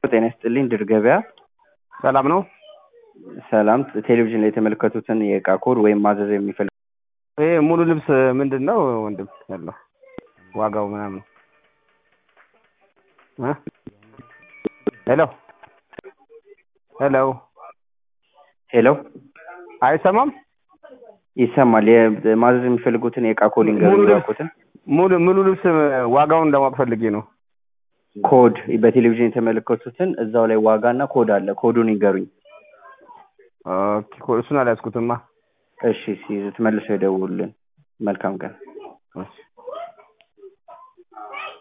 ጤና ይስጥልኝ ድር ገበያ ሰላም ነው። ሰላም ቴሌቪዥን ላይ የተመለከቱትን የእቃ ኮድ ወይም ማዘዝ የሚፈልግ ይሄ ሙሉ ልብስ ምንድን ነው ወንድም ያለው ዋጋው ምናምን እ ሄሎ ሄሎ ሄሎ አይሰማም? ይሰማል የ- ማዘዝ የሚፈልጉትን የእቃ ኮድ ሙሉ ይንገሩኝ ልብስ እባክዎትን ሙሉ ሙሉ ልብስ ዋጋውን ለማወቅ ፈልጌ ነው። ኮድ በቴሌቪዥን የተመለከቱትን እዛው ላይ ዋጋ እና ኮድ አለ ኮዱን ይንገሩኝ ኦኬ እሱን አልያዝኩትማ። እሺ ሲይዙት መልሰው ይደውሉልን መልካም ቀን እሺ